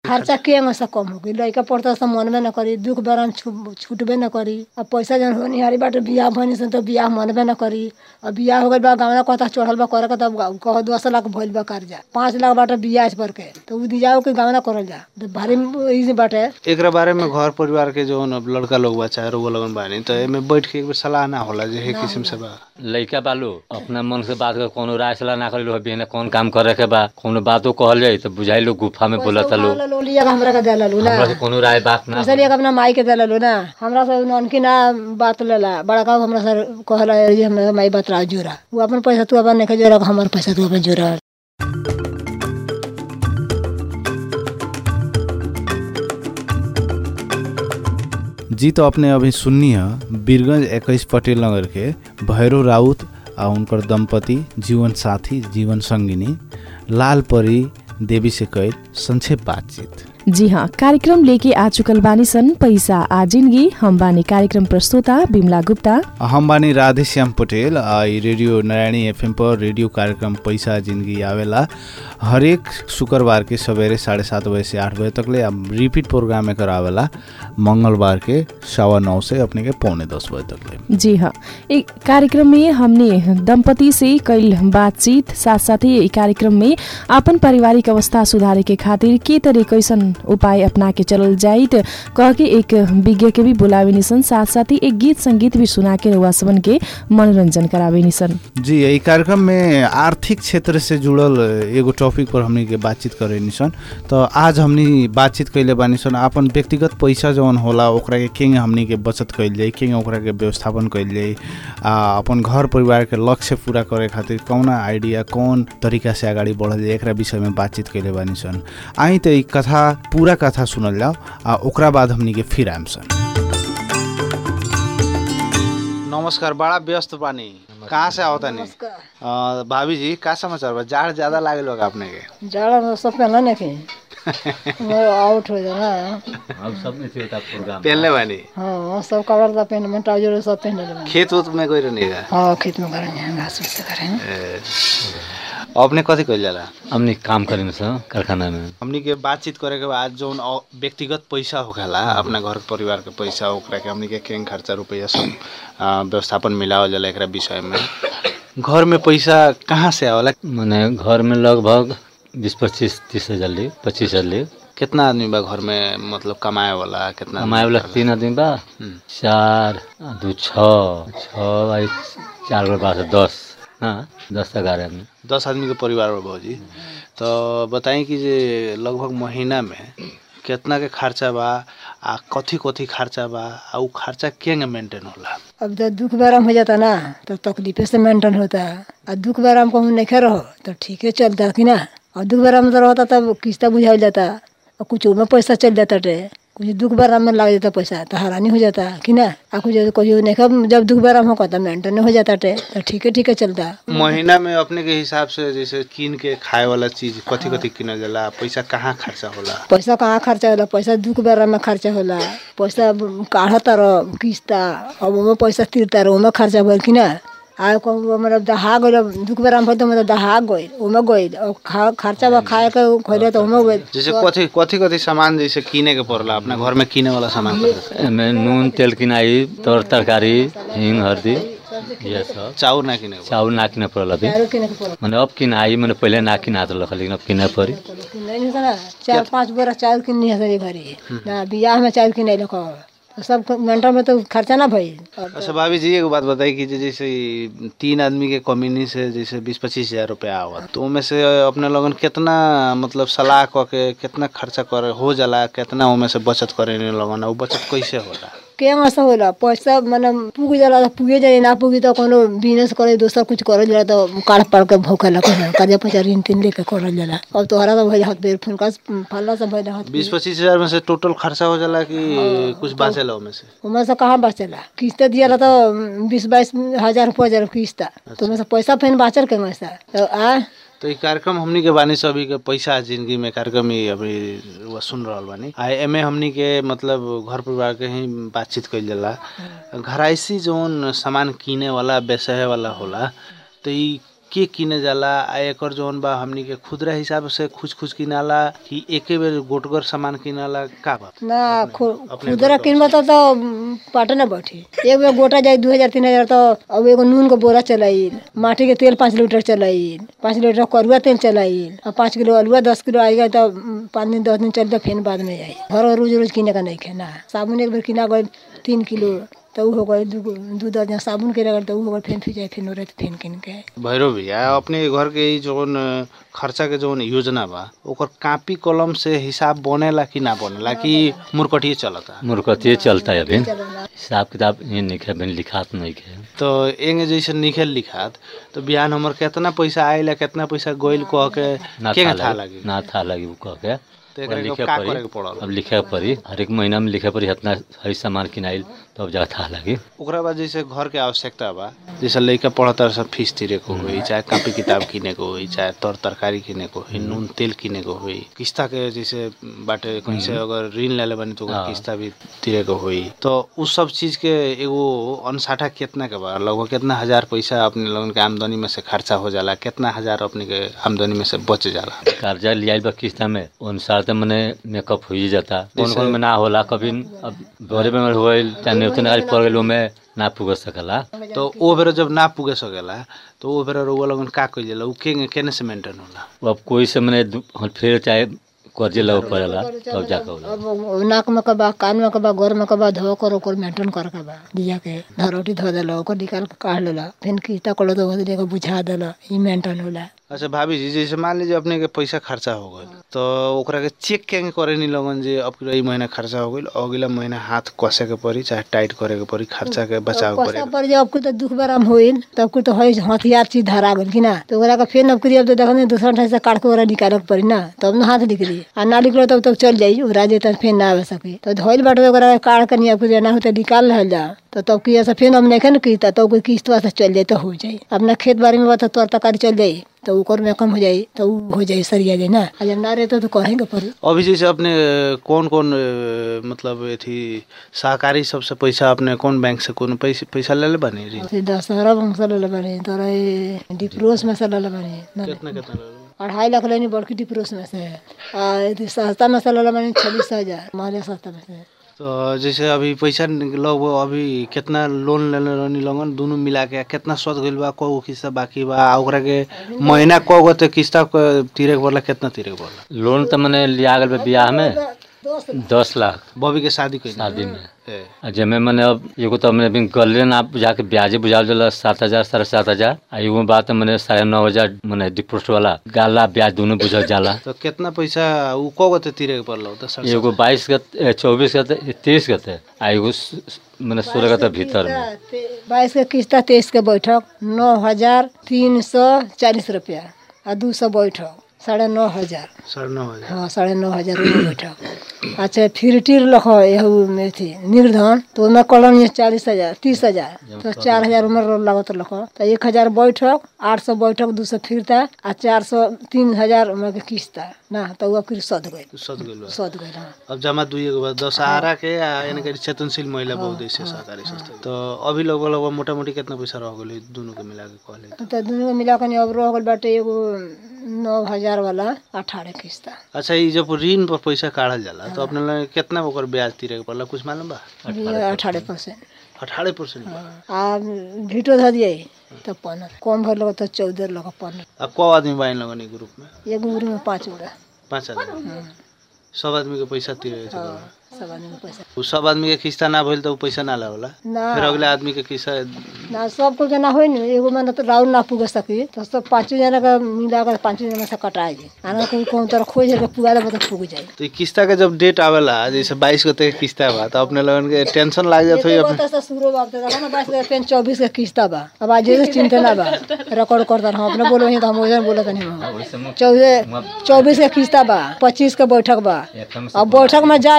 खर्चा के से कम हो गई लड़का पढ़ता से मनबे न करी दुख बरान छु- छूटबे न करी अब पैसा जन होनिहारी बाटे बियाह भनी सन तो बियाह मनबे न करी अब बियाह हो गइल बा गावना कहता चढ़ल बा करे के तब कह दस लाख भइल बा कर्जा पाँच लाख बाटे बियाह पर के तो उ दियाओ के गावना करल जा तो भारी ई बाटे एकरा बारे में घर परिवार के जो लड़का लोग बा चाहे रउआ लोगन बानी तो एमे बैठ के एक बेर सलाह ना होला जे हे किस्म से बा लइका बालो अपना मन से बात कर कोनो राय सलाह ना करी लो बिना कौन काम करे के बा कोनो बातो कहल जाई तो बुझाई लो गुफा में बोलत लो पैसा लो लिया के हमरा के देला लो ना हमरा से कोनो राय बात ना पैसा लिया के अपना माई के देला लो ना हमरा से ननकी ना बात लेला बड़का हमरा से कहला ये हमरा माई बात रा जोरा वो अपन पैसा तू अपन नहीं जोरा हमर पैसा तू अपन जोरा जी तो अपने अभी सुननी है बीरगंज इक्कीस पटेल नगर के भैरव राउत आ उनकर दंपति जीवन साथी जीवन संगिनी लाल परी देवी से कैल संक्षेप बातचीत जी हाँ कार्यक्रम लेके आ चुकल बानी सन पैसा आ जिंदगी हम बानी कार्यक्रम प्रस्तोता बिमला गुप्ता हम बानी राधेश्याम पटेल आ ई रेडियो नारायणी एफएम पर रेडियो कार्यक्रम पैसा जिंदगी आवेला हरेक शुक्रबार के सवेरे साढ़े सात बजे से आठ बजे तक ले अब रिपीट प्रोग्राम एकर आवेला मंगलबार के सवा नौ से अपने के पौने दस बजे तक ले जी हाँ एक कार्यक्रम में हमने दंपति से कैल बातचीत साथ साथै ई कार्यक्रम में अपन पारिवारिक अवस्था सुधारे के खातिर के तरह कैसन उपाय अपना के चलल जाइत कह के एक विज्ञ के भी बुलावे निसन साथ साथ ही एक गीत संगीत भी सुना के रउआ सबन के मनोरंजन करावे निसन जी यही कार्यक्रम में आर्थिक क्षेत्र से जुड़ल एगो टॉपिक पर हमनी के बातचीत करे निसन तो आज हमनी बातचीत कैले बानी सन अपन व्यक्तिगत पैसा जौन होला ओकरा के केंगे हमनी के बचत कैल जाई केंगे ओकरा के व्यवस्थापन कैल जाई आ अपन घर परिवार के लक्ष्य पूरा करे खातिर कौना आइडिया कौन तरीका से अगाडि बढ़ल जाए एकरा विषय में बातचीत कैले बानी सन आई त ई कथा पूरा कथा सुनल जाओ आ ओकरा बाद हमनी के फिर आएम सन नमस्कार बड़ा व्यस्त बानी कहाँ से आवता नहीं अ, भाभी जी का समाचार बा जाड़ ज्यादा लागल होगा अपने के जाड़ा में सब पहना नहीं कि मेरा आउट हो जाना अब सब में से प्रोग्राम पहनले बानी हाँ सब कपड़ा तो पहन में ट्राउजर सब पहन ले खेत उत में कोई नहीं है हाँ खेत में करेंगे घास फूस से करेंगे अपने कथी कइल जाला हमनी काम करेन स कारखाना में हमनी के बातचीत करे के बाद जौन अ- व्यक्तिगत पैसा होखेला अपना घर परिवार के पैसा ओकरा के हमनी के केंग खर्चा रुपया सब अ, व्यवस्थापन मिलावल जाला एकरा विषय में घर में पैसा कहाँ से आवेला मने घर में लगभग बीस पच्चीस तीस हजार ले पच्चीस हजार ले कितना आदमी बा घर में मतलब कमाए वाला कितना कमाए वाला तीन आदमी बा हम्म। चार आ दू छः छः आई चार गो बा दस हाँ दस ग्यारह आदमी दस आदमी के परिवार बा भौजी तो बताई कि जे लगभग महीना में कितना के खर्चा बा आ कथी कथी खर्चा बा आ उ खर्चा केंगे मेंटेन होला अब जब दुख बराम हो जाता ना तो तकलीफे से मेंटेन होता और दुख बराम कहूँ नहीं रहो तो ठीक है चलता कि ना और दुख बराम तो रहता तब किस्ता बुझाई जाता और कुछ में पैसा चल जाता टे कुछ दुख बराम में लग जाता पैसा तो हैरानी हो जाता कि ना आ कुछ कोई नहीं जब दुख बराम हो तो मेंटेन हो जाता टे तो ठीक है ठीक है चलता महीना में अपने के हिसाब से जैसे कीन के खाए वाला चीज कथी कथी किनल जाला पैसा कहाँ खर्चा होला पैसा कहाँ खर्चा होला पैसा दुख बेरा में खर्चा होला पैसा काढ़ता रह किस्ता अब ओमे पैसा तिरता रह ओमे खर्चा भइल कि ना आ कहूँ मतलब दहा गइल दुख बेरा में भइल तो मतलब दहा गइल ओमे गइल और खा खर्चा बा खाए के खइले तो ओमे गइल जैसे कथी कथी कथी सामान जैसे किने के पड़ला अपना घर में किने वाला सामान एमे नून तेल किनाई तर तरकारी हिंग हल्दी ये सब चाउर ना किने के चाउल ना किने पड़ल अभी चारो किने के पड़ल मने अब किनाई मने पहिले ना किनात रहल लेकिन अब किने पड़ी नहीं है ना चार पाँच बोरा चावल किन्नी है सरी घरी ना बियाह में चावल किने लोग तो सब घंटा में तो खर्चा ना भइल और अच्छा भाभी जी एगो बात बताई कि जे जैसे ई तीन आदमी के कम्युनी से जैसे बीस पच्चीस हजार रुपया आवत तो उनमें से अपने लोगन कितना मतलब सलाह क के कितना खर्चा करे हो जाला कितना उनमें से बचत करे लोगन और बचत कैसे होला केमा से होला पैसा माने पुग जाला त पुगे जाए ना पुगी त कोनो बिजनेस करे दोसर कुछ करे जाला त काढ़ पाड़ के भौके ला करे कर्जा पैसा ऋण तीन लेके करल जाला अब तोहरा तो भइल हाथ बेर फुनका फल्ला से भइल हाथ बीस पच्चीस हजार में से टोटल खर्चा हो जाला कि कुछ बाँचेला उनमें से उमें से कहाँ बचेला किस्त दियाला तो बीस बाईस हजार रुपया हजार किस्त तो उमें से पैसा फेन बाचल के में से तो आ तो ई कार्यक्रम हमनी के बानी सभी के पैसा जिंदगी में कार्यक्रम ही अभी वो सुन रहल बानी आ एमे हमनी के मतलब घर परिवार के ही बातचीत कइल जाला घराइसी जौन सामान किने वाला बेचे वाला होला तो ई के किने जाला आ एकर जौन बा हमनी के खुदरा हिसाब से खुच खुच किनाला कि एके बेर गोटगर सामान किनाला का बा ना खु- खुदरा किनबो त त पाटे न बैठी एक बेर गोटा जाई दू हजार तीन हजार तो अब एगो नून के बोरा चलाइल माटी के तेल पाँच लीटर चलाइल पाँच लीटर करुआ तेल चलाइल और पाँच किलो अलुआ दस किलो आई गए तो उम, पाँच दिन दस दिन चल तो फिर बाद में जाई घर रोज रोज किने का नहीं खेना साबुन एक बेर किना गए तीन किलो तो ऊ हो गए दू दू दर्जन साबुन के रगड़ तो ऊ हो गए फिर फिर जाए फिर रहे फिर किन के भैरव भैया अपने घर के ई जौन खर्चा के जौन योजना बा ओकर कापी कलम से हिसाब बनेला कि ना बनेला कि मुरकटिए चलता मुर्खतिए चलता है अभी हिसाब किताब ये नहीं है अभी लिखात नहीं है तो एंगे जैसे निकल लिखात तो बिहान हमर केतना पैसा आइला केतना पैसा गइल कह के ना के था था लगी लागी ना था लगी वो कह के तो ओकरा एकरा के लिखे का पड़ी करे के पड़ल अब लिखे पड़ी हर एक महीना में लिखे पड़ी इतना हरी सामान किनाइल तब जा था लगी ओकरा बाद जैसे घर के आवश्यकता बा जैसे लइका पढ़ता सब फीस तिरे को होई चाहे कॉपी किताब किने को होई चाहे तर तरकारी किने को होई नून तेल किने को होई किस्ता के जैसे बाटे कहीं से अगर ऋण लेले बानी तो ओकर हाँ। किस्ता भी तिरे को होई तो उ सब चीज के एगो अनसाठा कितना के बा लगभग कितना हजार पैसा अपने लोगन के आमदनी में से खर्चा हो जाला कितना हजार अपने के आमदनी में से बच जाला कर्जा लिया बा किस्ता में अनुसार तो मैंने मेकअप हो ही जाता कौन कौन में ना होला कभी अब बड़े बेमार हो गई चाहे न्यूतन गाड़ी पड़ गई में ना पुग सकला तो ओ बेर जब ना पुगे सकेला तो ओ बेर रउआ लोगन का कइल जाला उ के केने से मेंटेन होला अब कोई से मैंने दु- फिर चाहे कर्जे लगे पड़ेला तब जाके होला अब नाक में कबा कान में कबा गोर में कबा धो कर ओकर मेंटेन कर के बा दिया के धरोटी धो देला ओकर निकाल के काट लेला फिर किस्ता कलो तो ओकरे के बुझा देला ई मेंटेन होला अच्छा भाभी जी जैसे मान लीजिए अपने के पैसा खर्चा हो गए तो ओकरा के चेक केंगे करे नहीं लगन जे अब ई महीना खर्चा हो गइल अगला महीना हाथ कसे के पड़ी चाहे टाइट करे के पड़ी खर्चा के बचाव करे पैसा पर जब कुछ तो दुख बराम होइल तब कुछ तो है हथियार चीज धरा गइल कि ना तो ओकरा के फिर नौकरी अब तो देखने दूसरा ठाई से काट के ओकरा निकाले के पड़ी ना तब ना हाथ निकली आ ना निकलो तब तक चल जाई ओकरा जे तब फिर ना आवे सके तो धोइल बाटे तो ओकरा के काट के नहीं अब कुछ ना हो तो निकाल रहल जा तो तब की ऐसा फिर हम नहीं की तो कोई किस्त से चल जाए तो हो जाई अपना खेत बाड़ी में बता तोर तकारी चल जाई तो ओकर में कम हो जाई तो उ हो जाई सरिया जाई ना आ जब ना रहते तो कहेंगे पड़ी अभी जैसे अपने कौन कौन अ, मतलब अथी सहकारी सबसे पैसा अपने कौन बैंक से कौन पैसा पैसा ले ले बनी ऋण से दशहरा में से ले बनी तोरा ये डिप्रोस में से ले बनी ना कितना कितना ले ले? अढ़ाई लाख लेनी बड़की डिप्रोस में से आ यदि सस्ता में से ले बनी छब्बीस हजार माले सस्ता में से तो जैसे अभी पैसा लगभग अभी कितना लोन लेले रहनी लगन दोनों मिला के कितना सद गइल बा कौ किस्ता बाकी बा आ ओकरा के महीना कौ गो ते किस्ता क- तीरे के पड़ला कितना तीरे के पड़ला लोन तो मैंने लिया गल बा बियाह में दस लाख बॉबी के शादी कइल शादी में ए, आ जेमे मैंने अब एगो तो मैंने अभी गले ना बुझा के ब्याजे बुझा दिला सात हजार साढ़े सात हजार आ एगो बात मैंने साढ़े नौ हजार मैंने डिपोजिट वाला गाला ब्याज दोनों बुझल जाला तो कितना पैसा उ कौ गो ते तीरे के पड़ला तो सर एगो बाईस के ए, चौबीस के ते- तीस के थे आ एगो स- स- मैंने सोलह के थे भीतर में बाईस के किस्ता तेईस के बैठक नौ हजार तीन सौ चालीस रुपया आ दू सौ बैठक साढ़े नौ हजार साढ़े नौ हजार हाँ साढ़े नौ हजार रुपये बैठक अच्छा फिर टीर लख यहू में थी निर्धन तो ओमे कलम ये चालीस हजार तीस हजार तो चार हजार उम्र लागत लख तो एक हजार बैठक आठ सौ बैठक दू सौ फिरता आ चार सौ तीन हजार उम्र के किस्ता ना तो वो फिर सद गई सद गइल बा सद गई हाँ अब जमा दुई के बाद दशहरा के आ यानी कि चेतनशील महिला बहुद्देश्य सहकारी संस्था तो अभी लगभग लगभग मोटा मोटी कितना पैसा रह गइल दोनों के मिला के कहले तो दुनू के मिला के अब रह गल बाटे एगो नौ हजार वाला अठारह किस्ता अच्छा ये जब ऋण पर पैसा काढ़ल जाला तो अपने लगे कितना ओकर ब्याज तीरे के पड़ला कुछ मालूम बा अठारह परसेंट अठारह परसेंट आ भीटो धऽ दिए तो पंद्रह कम भर लगा तो चौदह लगा पंद्रह अब कौ आदमी बाइन लगन ई ग्रुप में एगो ग्रुप में पाँच गोड़ा पाँच आदमी सब आदमी के पैसा तीरे के छै सब आदमी के पैसा उ सब आदमी के किस्ता ना भइल तो उ पैसा ना लागला ना फिर अगले आदमी के किस्ता ना सबको जना होइ न एगो में तो राउंड ना पुग सकी तो सब पाँचों जना का मिला कर पाँचों जना से कटा जाए आना कोई कौन तरह खोज के पुगा दे तो पुग जाए तो ई किस्ता के जब डेट आवेला जैसे बाईस गते के किस्ता बा तो अपने लगन के टेंशन लाग जात होई अपने से शुरू बात देखा ना बाईस का पेन चौबीस का किस्ता बा अब आज जैसे चिंता ना बा रिकॉर्ड करता हम अपने बोलो तो हम वजन बोलत नहीं हम चौदह चौबीस का किस्ता बा पच्चीस का बैठक बा अब बैठक में जाई तो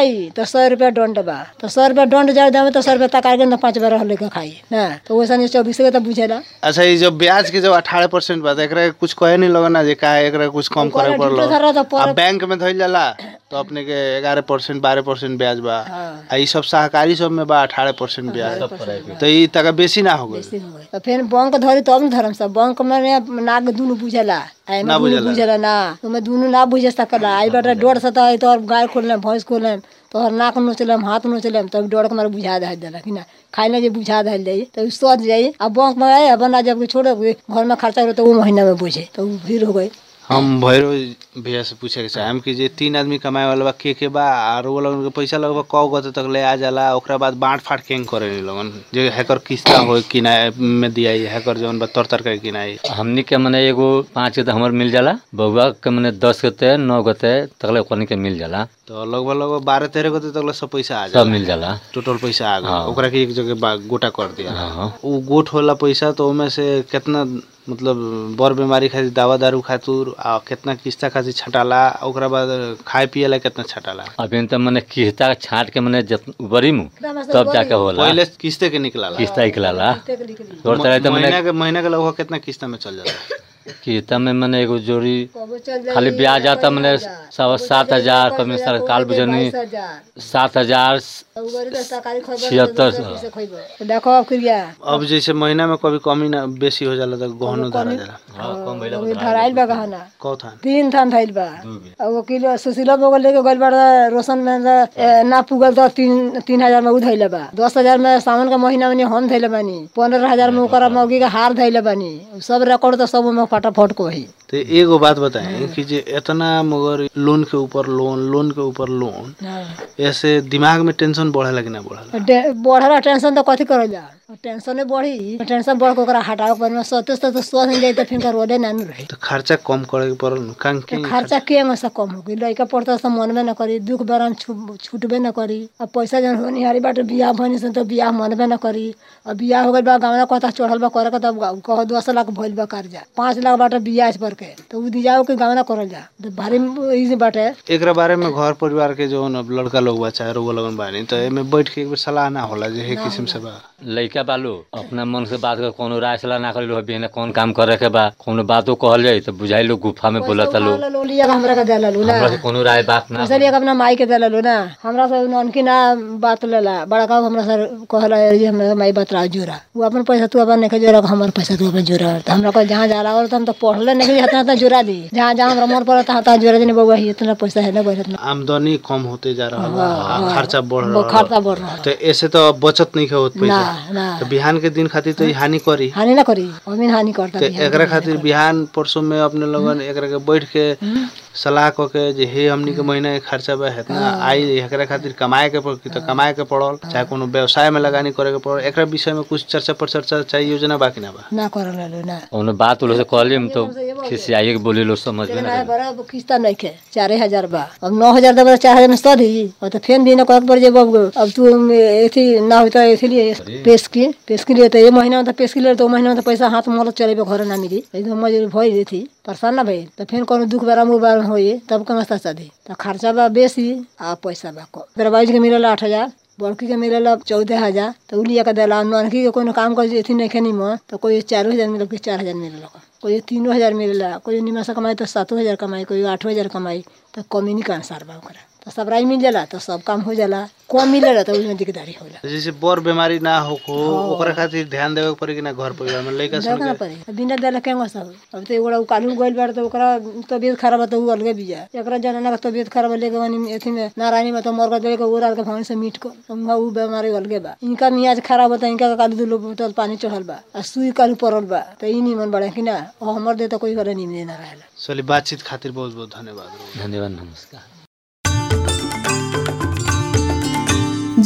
सौ रुपया दंड बा तो सौ रुपया दंड जाए दाम तो सौ रुपया तक आगे ना पाँच बार लेके खाई ना तो वैसा नहीं चौबीस के तो बुझेला अच्छा ये जो ब्याज के जो अठारह परसेंट बा एकरा के कुछ कहे नहीं लगना जे का एकरा कुछ कम ओकरा करे डिप्टो धरा तो पड़लो पर- आ बैंक में धइल जाला तो अपने के ग्यारह परसेंट बारह परसेंट ब्याज बा हाँ। आ ई सब सहकारी सब में बा अठारह परसेंट ब्याज तो ई तक बेसी ना हो गई बेसी हो गई तो फिर बैंक धरी तब न धरम सब बैंक में नाग दुनु बुझेला आई ना में दुनु बुझेला। बुझेला ना तुम्हें दुनु ना बुझे सकला आई बेटा डोर से तो आई तो गाय खोल भैंस खोल तोहर नाक नोचलम हाथ नोचलम तब डोर के मारे बुझा दे देला कि ना खाई ना जे बुझा दे जाई तो सोच जाई अब बैंक में आए बना जब छोड़े घर में खर्चा करो तो वो महीना में बुझे तो वो भीड़ हो गई हम भैरो भैया से पूछे के चाहेम कि जे तीन आदमी कमाए वाला बा के के बा और वो लोगन के पैसा लगभग कौ गते तक ले आ जाला ओकरा बाद बांट फाट केंग करे नी लोगन जे हैकर किस्ता हो किनाए में दियाई हैकर जौन बा तर तर के किनाई हमनी के मने एगो पाँच गते हमर मिल जाला बउआ के मने दस गते नौ गते तकले ओकनी के मिल जाला तो लगभग लगभग बारह तेरह गते तक ले सब पैसा आ सब जाला मिल जाला टोटल पैसा आ गया हाँ। ओकरा के एक जगह बा- गोटा कर दिया हाँ हाँ उ गोट होला पैसा तो ओमे से कितना मतलब बर बीमारी खातिर दवा दारू खातिर आ कितना किस्ता खातिर छटाला ओकरा बाद खाए पिए ला कितना छटाला अभी त मने किस्ता छाट के मने जत बरी मु तब जाके होला पहले किस्ते के निकलाला किस्ता निकलाला तोर तरह त मने महीना के महीना के लगभग कितना किस्ता में चल जाला किस्ता में मने एगो जोड़ी कबो चल जाई, खाली ब्याज आता मने सवा सात हजार कभी सरकार बुझनी बाईस हजार। सात हजार तो उगरी तो सरकारी खबर छिहत्तर तो सौ। कैसे खइबो? तो देखो अब क्रिया अब जैसे महीना में कभी कमी ना बेसी हो जाला तो गहनो धरा जाला अभी धराइल बा गहना कौ थान तीन थान धइल बा अब वकील सुशीला बगल लेके गइल बाड़ा रोशन में त, ए, ना पुगल तो तीन तीन हजार में उ धइले बा दस हजार में सावन का महीना में हम धइले बानी पंद्रह हजार में ओकरा मौगी का हार धइले बानी उ सब रिकॉर्ड तो सब में फटाफट को ही तो एगो बात बताएं कि जे इतना मगर लोन के ऊपर लोन लोन के ऊपर लोन ऐसे दिमाग में टेंशन बढ़ेला कि ना बढ़ेला बढ़ला टेंशन तो कथी करल जा टेंशन बढ़ी टेंशन बढ़ के ओकरा हटावे पर में सते से तो स्वस्थ जाई तो फिर रोडे ना नु रही तो खर्चा कम करे के पड़ल न कान के खर्चा के से कम हो गई लड़का पड़ता से मनबे न करी दुख बरान छु- छूटबे न करी अब पैसा जन होनिहारी बाटे बियाह भनी से तो बियाह मनबे न करी अब बियाह हो गइल बा गावना कहता चढ़ल बा करे के तब कह दस लाख भइल बा कर्जा पाँच लाख बाटे बियाह पर के तो उ दियाओ के गावना करल जा तो भारी ई बाटे एकरा बारे में घर परिवार के जो न लड़का लोग बा चाहे रोग लगन बानी तो एमे बैठ के एक बेर सलाह ना होला जे हे किस्म से बा लइका बालो अपना मन से बात कर कोनो राय सलाह ना करी लो बिना कौन काम करे के बा कोनो बातो कहल जाई तो बुझाई लो गुफा में बोलत लो पैसा लो लिया के हमरा के देला लो ना हमरा के कोनो राय बात ना पैसा लिया के अपना माई के देला लो ना हमरा से ननकी ना बात लेला बड़का हमरा सर कहला ये हमरा माई बात रहा जोरा वो अपन पैसा तू अपन नहीं जोरा हमर पैसा तू अपन जोरा तो हमरा को जहाँ जाला और तो हम तो पढ़ले नहीं इतना इतना जोरा दी जहाँ जहाँ हमरा मन पड़ता है जोरा देने बउआ ही इतना पैसा है ना बढ़त ना आमदनी कम होते जा रहा बा आ खर्चा बढ़ रहा खर्चा बढ़ रहा तो ऐसे तो बचत नहीं होत ना पैसा ना तो बिहान के दिन खातिर तो ई हानि करी हानि ना करी अमीन हानि करता तो बिहान एकरा खातिर बिहान परसों में अपने लोगन एकरा के बैठ के सलाह क के जे हे हमनी के महीना के खर्चा बा हेतना आई एकरा खातिर कमाए के पड़ तो कमाए के पड़ल चाहे कोनो व्यवसाय में लगानी करे के पड़ल एकरा विषय में कुछ चर्चा पर चर्चा चाहिए योजना बाकी ना बा ना करल लो ना कोनो बात उलो से कहली हम तो खिसियाई के बोली लो समझ में ना ना बड़ा किस्ता नहीं खे चारे हजार बा अब नौ हजार देबे चार हजार में सौ दी और तो फेन दिन कहत पड़ जेब अब तू एथी ना होता इसलिए पेश की पेश के लिए तो ये महीना में तो पेश के लिए तो महीना में तो पैसा हाथ मोल चलेबे घर ना मिली एकदम मजूरी भई रही थी परेशान ना भई तो फिर कोनो दुख बारा मुबार होई तब कम सस्ता दी तो खर्चा बा बेसी आ पैसा बा कम मेरा बाईज के मिलल आठ हजार बड़की के मिलल चौदह हजार तो उ लिया के देला ननकी के कोनो काम कर एथी नहीं खेनी में तो कोई चारो हजार मिलल कोई चार हजार मिलल कोई तीनों हजार मिलेला कोई निमा से कमाई तो सातों हजार कमाई कोई आठों हजार कमाई तो कमी के अनुसार बा ओकरा तो सब राय मिल जाला तो सब काम हो जाला कम मिलेला तो उसमें दिकदारी होला जैसे बर बीमारी ना हो को ओकरा खातिर ध्यान देवे के पड़ी कि ना घर परिवार में लइका सुन देखे ना पड़ी बिना देला केंगो सब अब तो एगोड़ा कालू गइल बाड़ तो ओकरा तबियत खराब है तो उ अलगे बिया एकरा जनाना का तबियत खराब है लेके वनी एथी में नारायणी में तो मर गए के उड़ा के भवन से मीट को उनका उ बीमारी अलगे बा इनका मियाज खराब होता इनका कालू दू लोग बोतल पानी चढ़ल बा आ सुई कालू पड़ल बा तो ई निमन बड़ा कि ना और हमर दे तो कोई करे निमन ना रहेला चलिए बातचीत खातिर बहुत बहुत धन्यवाद धन्यवाद नमस्कार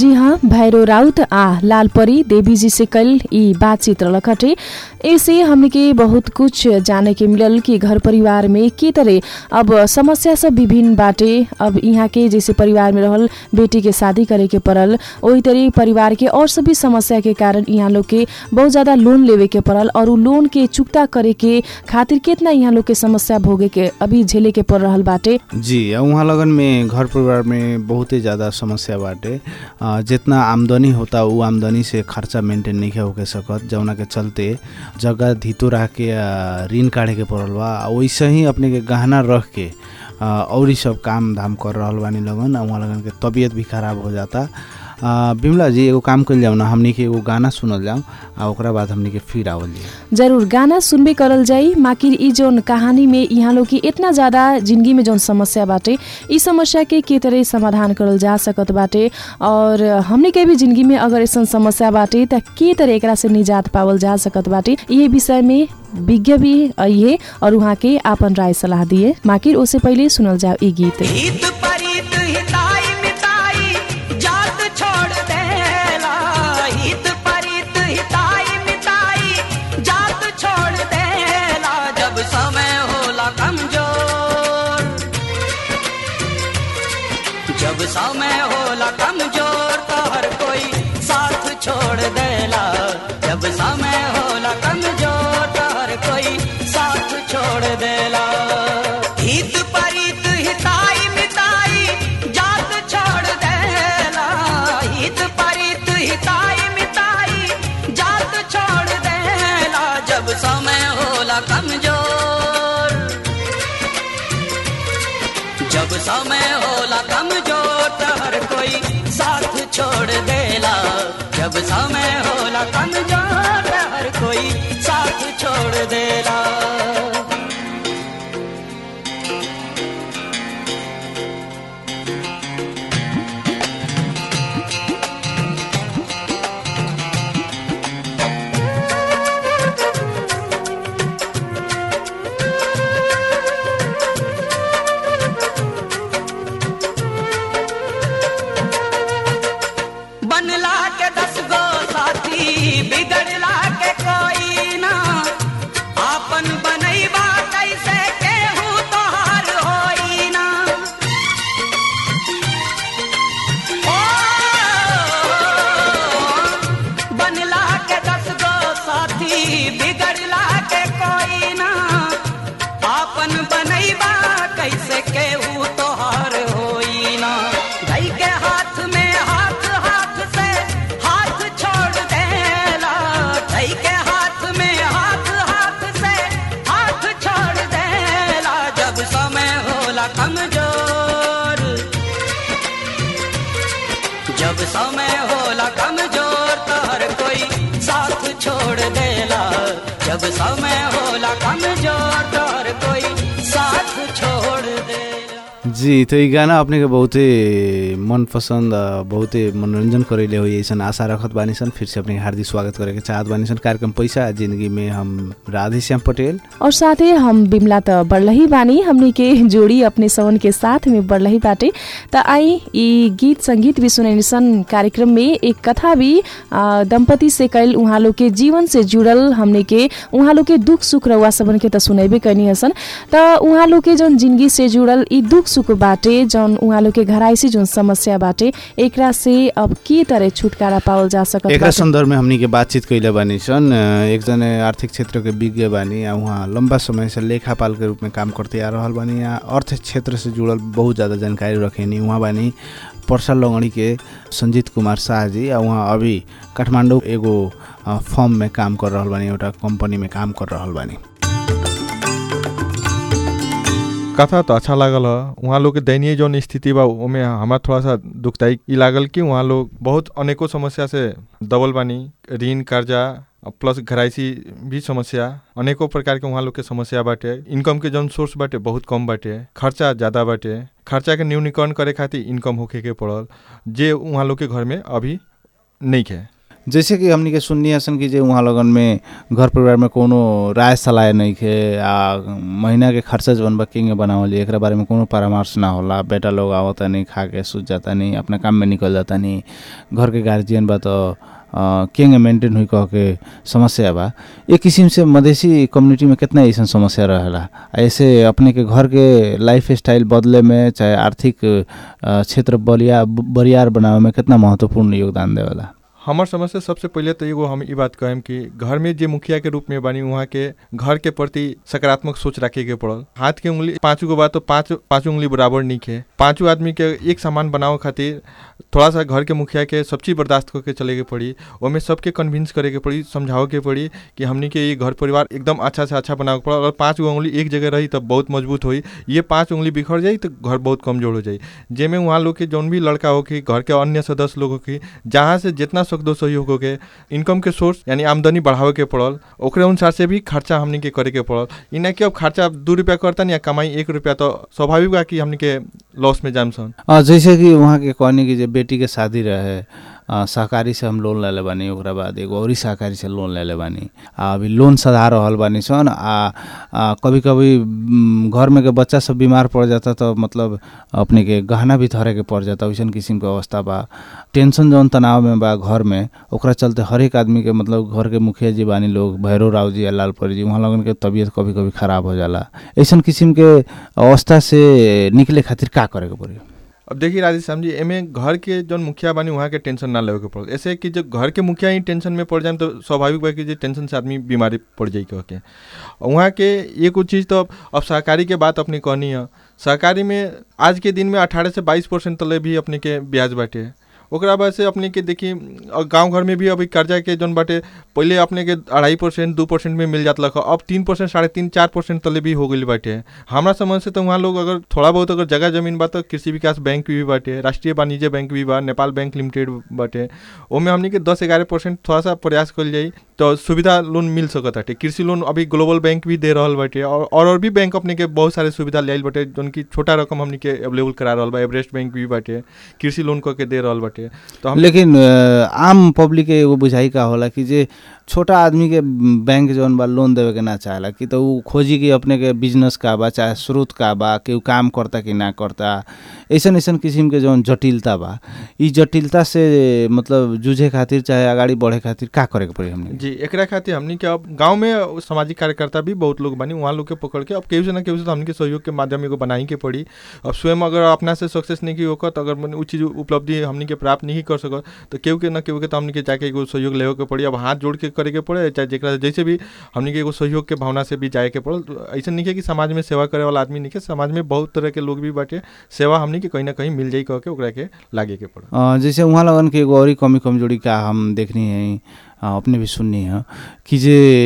जी हाँ भैरो राउत आ लालपरी देवी जी से कल ई बातचीत रहलक हटे ऐसे हमने के बहुत कुछ जाने के मिलल कि घर परिवार में के तरह अब समस्या सब विभिन्न बाटे अब यहाँ के जैसे परिवार में रहल बेटी के शादी करे के पड़ल वही तरह परिवार के और सभी समस्या के कारण यहाँ लोग के बहुत ज्यादा लोन लेवे के पड़ल और उ लोन के चुकता करे के खातिर कितना यहाँ लोग के समस्या भोगे के अभी झेले के पड़ रहल बाटे जी आ उहाँ लगन में घर परिवार में बहुते ज़्यादा समस्या बाटे आ, जितना आमदनी होता उ आमदनी से खर्चा मेंटेन नहीं होके सकत जौना के चलते जगह धितो रह के आ, ऋण काढ़े के पड़ल बा आ वैसे ही अपने के गहना रख के आ, और ही सब काम धाम कर रहल बानी लगन आ उहाँ लगन के तबीयत भी खराब हो जाता आ, बिमला जी एगो काम कइल जाऊ ना हमनी के एगो गाना सुनल जाऊ आ ओकरा बाद हमनी के फिर आवल जाई जरूर गाना सुनबे करल जाई माकिर ई जौन कहानी में यहाँ लोग की इतना ज्यादा जिंदगी में जौन समस्या बाटे ई समस्या के के तरह समाधान करल जा सकत बाटे और हमने के भी जिंदगी में अगर ऐसा समस्या बाटे त के तरह एकरा से निजात पावल जा सकत बाटे ये विषय में विज्ञ भी अइहे और वहाँ के आपन राय सलाह दिए माकिर ओसे पहिले सुनल जाओ ई गीत हित परित हिताई मिताई जात छोड़ देला हित परित हिताई मिताई जात छोड़ देला जब समय होला कमजोर जब समय होला कमजोर तो हर कोई साथ छोड़ देला जब समय होला कमजोर तो हर कोई साथ छोड़ देला हित परित हिताई मिताई जात छोड़ देला हित परित हिताई मिताई जात छोड़ देला जब समय होला कमजोर जब समय होला कमजोर तो हर कोई साथ छोड़ देला जब समय होला कमजोर तो हर कोई साथ छोड़ देला बनला के दस गो साथी बिगड़ला के कोई ना आपन बनैबा कैसे केहू तोहार होई ना ओ, बनला के दस गो साथी बिगड़ला के कोई ना आपन बनैबा कैसे केहू तोहार होई ना गई के हाथ में हाथ हाथ से हाथ छोड़ देला गई के हाथ में हाथ हाथ से हाथ छोड़ देला जब समय होला कमजोर जब समय होला कमजोर तो हर कोई साथ छोड़ देला जब समय होला कमजोर तो हर कोई साथ छोड़ देला जी तो ई गाना अपने के बहुते मनपसंद आ, बहुते मनोरंजन करेले हो ऐसा आशा रखत बानी सन फिर से अपने के हार्दिक स्वागत करे के चाहत बानी सन कार्यक्रम पैसा जिंदगी में हम राधे श्याम पटेल और साथै हम बिमला त बड़लही बानी हमनी के जोड़ी अपने सवन के साथ में बड़लही बाटे त आई ई गीत संगीत भी सुनैनी सन कार्यक्रम में एक कथा भी आ, दंपति से कैल उहाँ लोग के जीवन से जुड़ल हमने के उहाँ लोग के दुख सुख रउआ सबन के त सुनैबे कैनी हसन त उहाँ लोग के जौन जिंदगी से जुड़ल ई दुख सुख बाटे जौन उहाँ लोग के घराइसी जौन समस्या बाटे एकरा से अब के तरह छुटकारा पावल जा सकत एकरा बाटे? संदर्भ में हमनी के बातचीत कैले बानी सन अ, एकजना आर्थिक क्षेत्र के विज्ञ बानी आ उहाँ लंबा समय से लेखापाल के रूप में काम करते आ रहल बानी आ अर्थ क्षेत्र से जुड़ल बहुत ज़्यादा जानकारी रखेनी उहाँ बानी पर्सा लंगड़ी के संजीत कुमार शाह जी आ उहाँ अभी काठमाडौँ एगो अ, फर्म में काम कर रहल बानी एउटा कंपनी में काम कर रहल बानी कथा तो अच्छा लागल ह उहाँ लोग के दयनीय जौन स्थिति बा ओमे हमारा थोड़ा सा दुखदायी ई लागल कि उहाँ लोग बहुत अनेकों समस्या से दबल बानी ऋण कर्जा प्लस घराइसी भी समस्या अनेकों प्रकार के उहाँ लोग के समस्या बाटे इनकम के जौन सोर्स बाटे बहुत कम बाटे खर्चा ज़्यादा बाटे खर्चा के न्यूनीकरण करे खातिर इनकम होखे के पड़ल जे उहाँ लोग के घर में अभी नहीं है जैसे कि हमनी के सुननी हसन कि जे उहाँ लगन में घर परिवार में कोनो राय सलाह नहीं खे आ महीना के खर्चा जवन बा किंग बनावल जाई, एकरा बारे में कोनो परामर्श ना होला बेटा लोग आवता नहीं खा के सुत जाता नहीं अपना काम में निकल जाता नहीं घर के गार्जियन बा तो केंगे मेंटेन हुई कह के समस्या बा एक किस्म से मधेसी कम्युनिटी में कितना ऐसा समस्या रहेला ऐसे अपने के घर के लाइफ स्टाइल बदले में चाहे आर्थिक अ, क्षेत्र बलिया बरियार बनावे में कितना महत्वपूर्ण योगदान देवेला हमर समझ से सबसे पहिले तो एगो हम ई बात कहेम कि घर में जे मुखिया के रूप में बानी वहाँ के घर के प्रति सकारात्मक सोच रखे के पड़ल हाथ के उंगली पाँचों को बात तो पाँच पाँचों उंगली बराबर नहीं है पाँचों आदमी के एक समान बनावे खातिर थोड़ा सा घर के मुखिया के सब चीज बर्दाश्त करके चले के पड़ी ओमे सबके कन्विंस करे के पड़ी समझावे के पड़ी कि हमनी के ये घर परिवार एकदम अच्छा से अच्छा बनावे के पड़ा अगर पाँच गो उंगली एक जगह रही तब बहुत मजबूत होई ये पाँच उंगली बिखर जाई तो घर बहुत कमजोर हो जाई जेमे वहाँ लोग के जौन भी लड़का हो कि घर के अन्य सदस्य लोग हो कि जहाँ से जितना सकदो सहयोग हो के इनकम के सोर्स यानी आमदनी बढ़ावे के पड़ल ओकरे अनुसार से भी खर्चा हमनी के करे के पड़ल ई ना कि अब खर्चा दू रुपया करतन या कमाई एक रुपया तो स्वाभाविक बा कि हमनी के लॉस में जाम सन अ, जैसे कि वहाँ के कहनी कि जे बेटी के शादी रहे अ, सहकारी से हम लोन लेले बानी ओकरा बाद एगो औरी सहकारी से लोन लेले बानी आ अभी लोन सधा रहल बानी सन आ, आ कभी कभी म, घर में के बच्चा सब बीमार पड़ जाता तो मतलब अपने के गहना भी धरे के पड़ जाता वैसन किस्म के अवस्था बा टेंशन जौन तनाव में बा घर में ओकरा चलते हर एक आदमी के मतलब घर के मुखिया जी बानी लोग भैरव राव जी या लालपरी जी वहाँ लगन के तबीयत कभी कभी खराब हो जाला ऐसन किस्म के अवस्था से निकले खातिर का करे के पड़ी अब देखिए राजेश श्याम जी एमे घर के जौन मुखिया बानी वहाँ के टेंशन ना लेवे के पड़ल ऐसे कि जब घर के मुखिया ही टेंशन में पड़ जाए तो स्वाभाविक बा कि जे टेंशन से आदमी बीमारी पड़ जाई कह के वहाँ के एगो चीज़ तो अब अब सहकारी के बात अपनी कहनी है सहकारी में आज के दिन में अठारह से बाईस परसेंट तले भी अपने के ब्याज बाटे ओकरा बाद से अपने के देखी गांव घर में भी अभी कर्जा के जौन बाटे पहले अपने के अढ़ाई परसेंट दू परसेंट में मिल जात लख अब तीन परसेंट साढ़े तीन चार परसेंट तले भी हो गई बाटे हमरा समझ से तो वहाँ लोग अगर थोड़ा बहुत अगर जगह जमीन बा तो कृषि विकास बैंक भी बाटे राष्ट्रीय वाणिज्य बैंक भी बा नेपाल बैंक लिमिटेड बाटे ओमे हमनी के दस ग्यारह परसेंट थोड़ा सा प्रयास कल जाई तो सुविधा लोन मिल सकत बाटे कृषि लोन अभी ग्लोबल बैंक भी दे रहल बाटे और और और भी बैंक अपने के बहुत सारे सुविधा ले बाटे जौन की छोटा रकम हमनी के अवेलेबल करा रहल बा एवरेस्ट बैंक भी बाटे कृषि लोन क के दे रहल बाटे तो हम लेकिन अ, आम पब्लिक के एगो बुझाई का होला कि जे छोटा आदमी के बैंक जौन बा लोन देवे के ना चाहेला कि तो उ खोजी कि अपने के बिजनेस का बा चाहे स्रोत का बा केहू काम करता कि ना करता ऐसन ऐसन किसिम के जौन जटिलता बा ई जटिलता से मतलब जूझे खातिर चाहे अगाडि बढ़े खातिर का करे के पड़ी हमने जी एकरा खातिर हमनी के अब गांव में सामाजिक कार्यकर्ता भी बहुत लोग बनी वहाँ लोग के पकड़ के अब केहू से ना केहू से तो हमनी के सहयोग के माध्यम एगो बनाई के पड़ी अब स्वयं अगर अपना से सक्सेस नहीं की होकर तो अगर मने उ चीज उपलब्धि हमनी के प्राप्त नहीं कर सकत तो केहू के ना केहू के तो हमनी के जाके एगो सहयोग लेवे के पड़ी अब हाथ जोड़ के करे के पड़े चाहे जेकरा जैसे भी हमनी के एगो सहयोग के भावना से भी जाए के पड़ल तो ऐसा नहीं है कि समाज में सेवा करे वाला आदमी नहीं है समाज में बहुत तरह के लोग भी बाटे सेवा हमनी के कहीं ना कहीं मिल जाई कह के ओकरा के लागे के पड़ल अ, जैसे उहाँ लगन के एगो औरी कमी कमजोरी का हम देखनी है अ, अपने भी सुननी है कि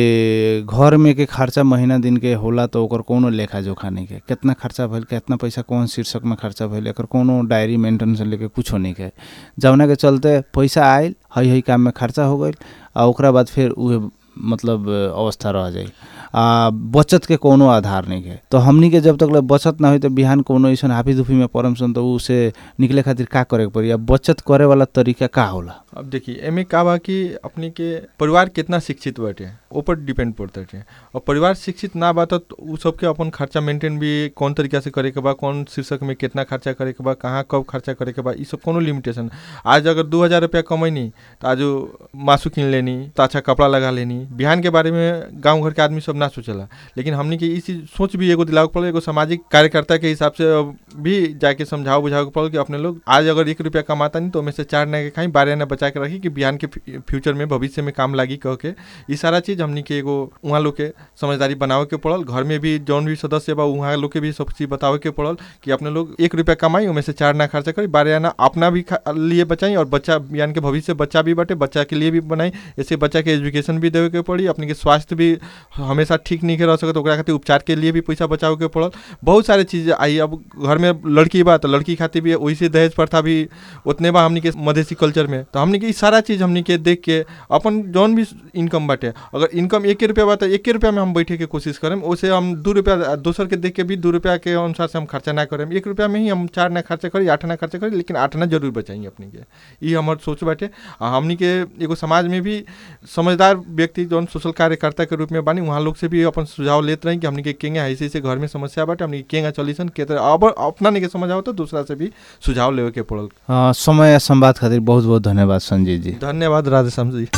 जे घर में के खर्चा महीना दिन के होला तो ओकर कोनो लेखा जोखा नहीं के कितना खर्चा भइल कितना पैसा कौन शीर्षक में खर्चा भइल एकर कोनो डायरी मेंटेन से लेके कुछो नहीं के जवना के चलते पैसा आयल हई हई काम में खर्चा हो गइल आ ओकरा बाद फिर उहे मतलब अवस्था रह जाई आ बचत के कोनो आधार नहीं है तो हमनी के जब तक ले बचत ना होई तो बिहान कोनो ऐसन हाफी दुफी में परम सन तो उसे निकले खातिर का करे के पड़ी आ बचत करे वाला तरीका का होला अब देखिए एमे का बा कि अपने के परिवार कितना शिक्षित बाटे ऊपर डिपेंड पड़ता है और परिवार शिक्षित ना बा तो उ सबके अपन खर्चा मेंटेन भी कौन तरीका से करे के बा कौन शीर्षक में कितना खर्चा करे के बा कहाँ कब खर्चा करे के बा ई सब कोनो लिमिटेशन आज अगर दू हज़ार रुपया कमैनी तो आज उ मासू किन लेनी तो अच्छा कपड़ा लगा लेनी बिहान के बारे में गांव घर के आदमी सब ना सोचला लेकिन हमनी के ई चीज सोच भी एगो दिलावे के पड़ल एगो सामाजिक कार्यकर्ता के हिसाब से अब भी जाके समझाओ बुझाओ के पड़ल कि अपने लोग आज अगर एक रुपया कमाता नहीं तो ओमे से चार ना के खाई बारह ना बचा के रखी कि बिहान के फ्यू- फ्यूचर में भविष्य में काम लागी कह के ई सारा चीज हमनी के एगो उहाँ लोग के समझदारी बनावे के पड़ल घर में भी जौन भी सदस्य बा उहाँ लोग के भी सब चीज बतावे के पड़ल कि अपने लोग एक रुपया कमाई ओमे से चार ना खर्चा करी बारह आना अपना भी खा- लिए बचाई और बच्चा बिहान के भविष्य बच्चा भी बाटे बच्चा के लिए भी बनाई ऐसे बच्चा के एजुकेशन भी देवे के पड़ी अपने के स्वास्थ्य भी हमेशा हमेशा ठीक नहीं रह सकत ओकरा खातिर उपचार के लिए भी पैसा बचावे के पड़ल बहुत सारे चीज आई अब घर में लड़की बा तो लड़की खातिर भी वैसे दहेज प्रथा भी उतने बा हमनी के मधेसी कल्चर में तो हमनी के ई सारा चीज हमनी के देख के अपन जौन भी इनकम बाटे अगर इनकम एक रुपया बा तो एक रुपया में हम बैठे के कोशिश करें ओसे हम दू रुपया दोसर के देख के भी दू रुपया के अनुसार से हम खर्चा ना करें एक रुपया में ही हम चार ना खर्चा करी आठ ना खर्चा करी लेकिन आठ ना जरूर बचाएंगे अपनी के ई हमर सोच बाटे आ हमनी के एगो समाज में भी समझदार व्यक्ति जौन सोशल कार्यकर्ता के रूप में बानी वहाँ लोग से भी अपन सुझाव लेते रही कि हमनी के केंगे ऐसे ऐसे घर में समस्या बाटे हमनी के केंगा चलिसन के तरह अब अपना नहीं के समझाओ तो दूसरा से भी सुझाव लेवे के पड़ल अ, समय आ संवाद खातिर बहुत बहुत धन्यवाद संजय जी धन्यवाद राधेश्याम जी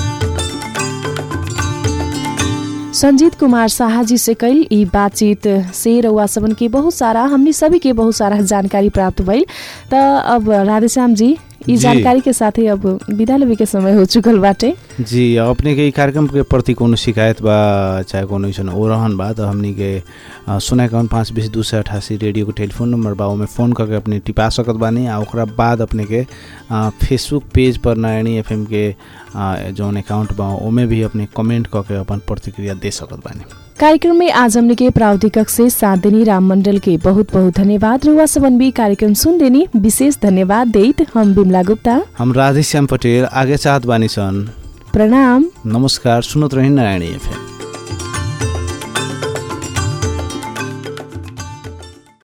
संजीत कुमार शाह जी से कल ई बातचीत से रउआ सबन के बहुत सारा हमनी सभी के बहुत सारा जानकारी प्राप्त भइल त अब राधेश्याम जी ई जी। जानकारी के साथे अब विदा लेवे के समय हो चुकल बाटे जी अपने के ई कार्यक्रम के प्रति कोनो शिकायत बा चाहे कोनो ऐसन ओरहन बा तो हमनी के अ, शून्य इक्यावन पाँच बीस दू सौ अठासी रेडियो के टेलीफोन नंबर बा ओमे फ़ोन करके अपने टिपा सकत बानी आ ओकरा बाद अपने के अ, फेसबुक पेज पर नयनी एफ के अ, जौन अकाउंट बा ओमे भी अपने कमेंट करके अपन प्रतिक्रिया दे सकत बानी कार्यक्रम में आज हमने के प्राविधिक कक्ष से साथ देनी राम मंडल के बहुत बहुत धन्यवाद रुआ सबन भी कार्यक्रम सुन देनी विशेष धन्यवाद देत हम बिमला गुप्ता हम राधेश्याम पटेल आगे चाहत बानी सन प्रणाम नमस्कार सुनत रही नारायणी एफ